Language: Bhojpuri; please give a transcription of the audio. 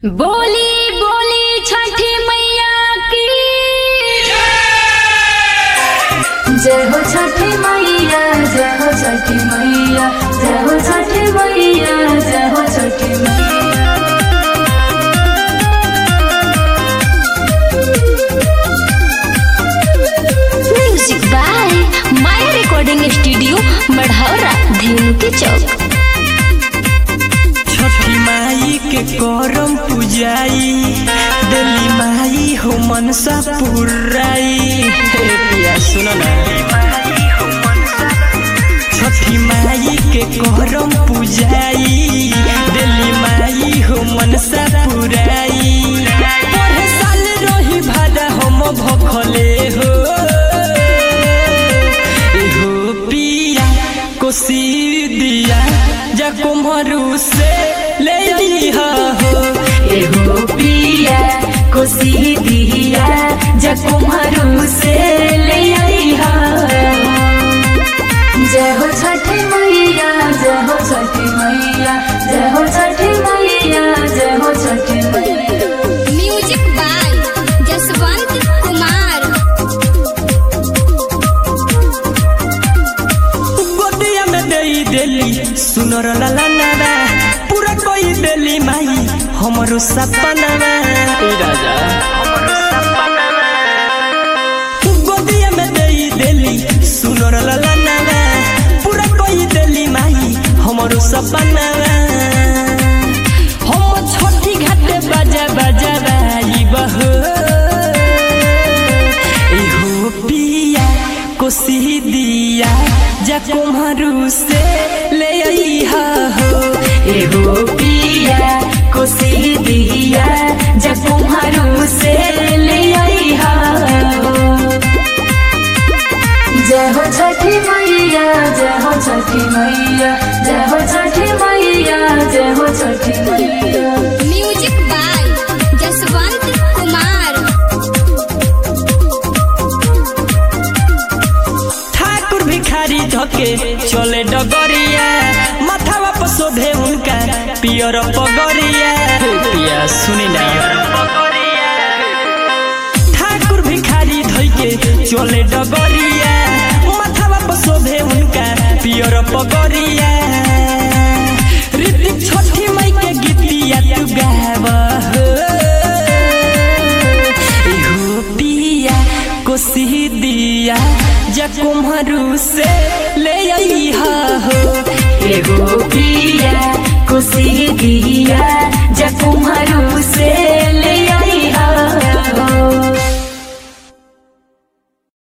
बोली बोली छठी मैया की जय हो छठी मैया जय हो छठी मैया जय हो छठी मैया जय हो Chhathi Maiya music by Maya recording studio Marhaura धेनु के चौक छठी माई के करम पूजाई दिल्ली माई हो मनसा पुराई हे पिया सुनो ना छठी माई के करम पूजाई दिल्ली माई हो मनसा पुराई पढ़े साल रही भादा हम भखले हो एहो पिया कोसी दिया जा कुम्हरू से ले लिहा हो एहो पिया कोसी दिया जकुमरु से ले आईहा जय हो छठी मैया जय हो छठी मैया जय हो छठी मैया जय हो छठी मैया म्यूजिक बाय जसवंत कुमार गोदिया में देई देली सुनर लाला नारा पूरा कोई देली माई हमरो सपना ए राजा गोदिया में देई देली सुनर लाला नारा पूरा कोई देली माई हमरो सपना हम छठी घाटे बाजा बाजा बाई बहो एहो पिया कोसी दिया जा कुम्हरू से ले आईहा हो एहो पिया कोसी दिया जकुमरु से ले आईहा जय हो छठी मैया जय हो छठी मैया जय हो छठी मैया जय हो छठी मैया म्यूजिक बाय जसवंत कुमार ठाकुर भिखारी धके चले डगरिया माथावा पर शोभे उनका पियर पगरिया हे पिया सुनी ना ठाकुर भिखारी धके चले डगरिया माथावा पर शोभे उनका पियर पगरिया ऋतिक छठी मई के गीतिया तू गावा हो एहो पिया कोसी दिया जा कुम्हरू से ले आईहा हो एहो पिया कोसी दिया जकुमरु